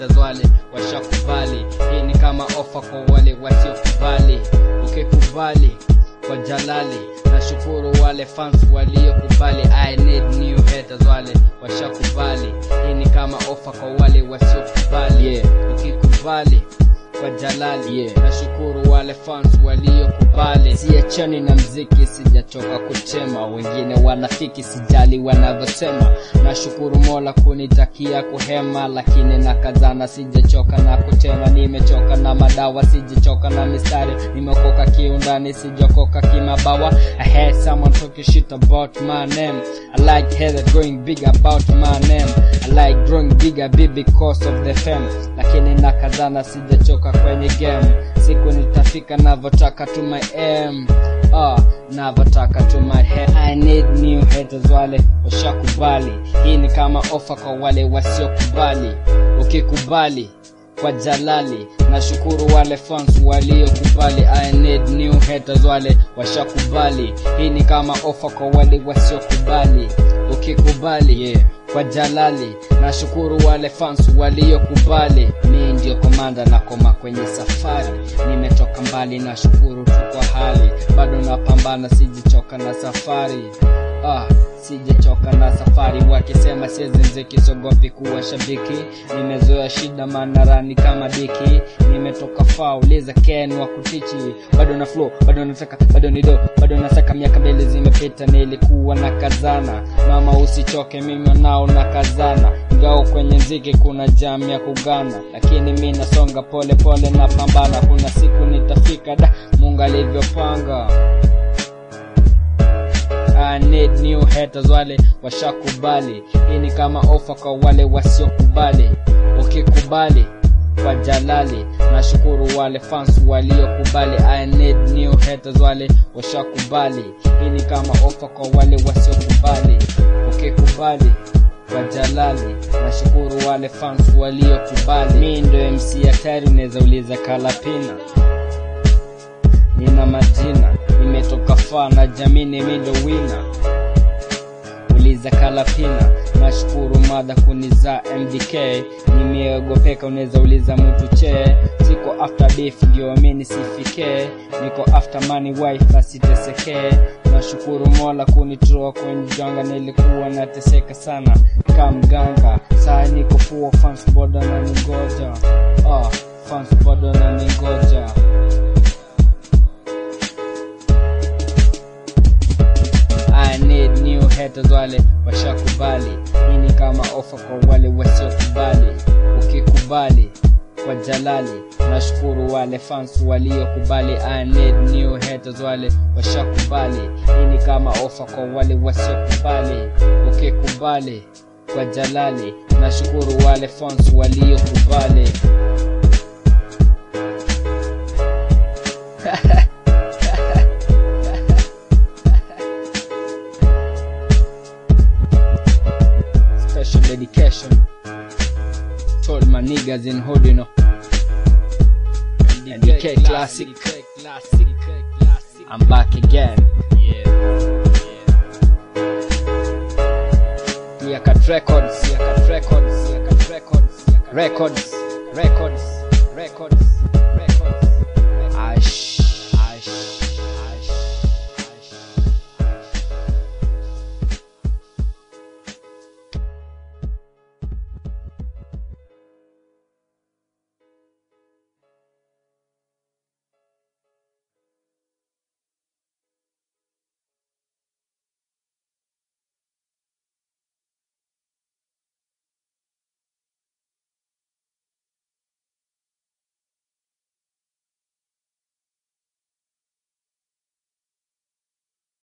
haters wale washakubali hii ni kama ofa kwa wale wasiokubali ukikubali kwa jalali nashukuru wale fans waliokubali i need new haters wale washakubali hii ni kama ofa kwa wale wasiokubali Yeah. ukikubali kwa jalali Yeah. nashukuru wale fans waliokubali siachani na mziki sijachoka kutema wengine wanafiki sijali wanavyosema nashukuru mola kunitakia kuhema lakini nakazana sijachoka na kutema nimechoka na madawa sijachoka na mistari nimekoka kiundani sijakoka kimabawa i had someone talking shit about my name i like head going big about my name i like growing bigger big because of the fame lakini nakazana sijachoka kwenye game siku nitafika navyotaka to my aim ah navyotaka to my head i need new haters wale washakubali hii ni kama ofa kwa wale wasiokubali ukikubali kwa jalali nashukuru wale fans waliokubali i need new haters wale washakubali hii ni kama ofa kwa wale wasiokubali ukikubali Yeah. kwa jalali nashukuru wale fans waliokubali mi ndio komanda na koma kwenye safari nimetoka mbali nashukuru tu kwa hali bado napambana sijichoka na safari ah, sijachoka na safari wakisema siezenzeki sogopi kuwa shabiki nimezoea shida manarani kama diki nimetoka faa uliza ken wa kutichi bado na flow bado nataka bado ni do bado nasaka miaka mbele zimepita nilikuwa na kazana mama usichoke mimi nao na kazana ingao kwenye mziki kuna jam ya kugana lakini mi nasonga pole pole na pambana kuna siku nitafika da mungu alivyopanga I need new haters wale washakubali hii ni kama ofa kwa wale wasiokubali ukikubali kwa jalali nashukuru wale fans waliokubali i need new haters wale washakubali hii ni kama ofa kwa wale wasiokubali ukikubali kwa jalali nashukuru wale fans waliokubali mi ndo mc hatari unaweza uliza kalapina nina majina nimetoka faa na jamini mindo wina uliza kalapina nashukuru mada kuniza mdk nimeogopeka unaweza uliza mtu chee siko after beef ndio mi nisifike niko after money wife asitesekee nashukuru mola kunitoa kwenye janga nilikuwa nateseka sana kamganga saa niko fuo fans boda na ningoja ah, fans boda na ningoja I need new haters wale washakubali hii ni kama ofa kwa wale wasiokubali ukikubali kwa jalali nashukuru wale fans waliokubali I need new haters wale washakubali hii ni kama ofa kwa wale wasiokubali ukikubali kwa jalali nashukuru wale fans waliokubali special dedication told my niggas in hood you know DK classic I'm back again Clear Cut Records Clear Cut Records Clear Cut Records Records Records Records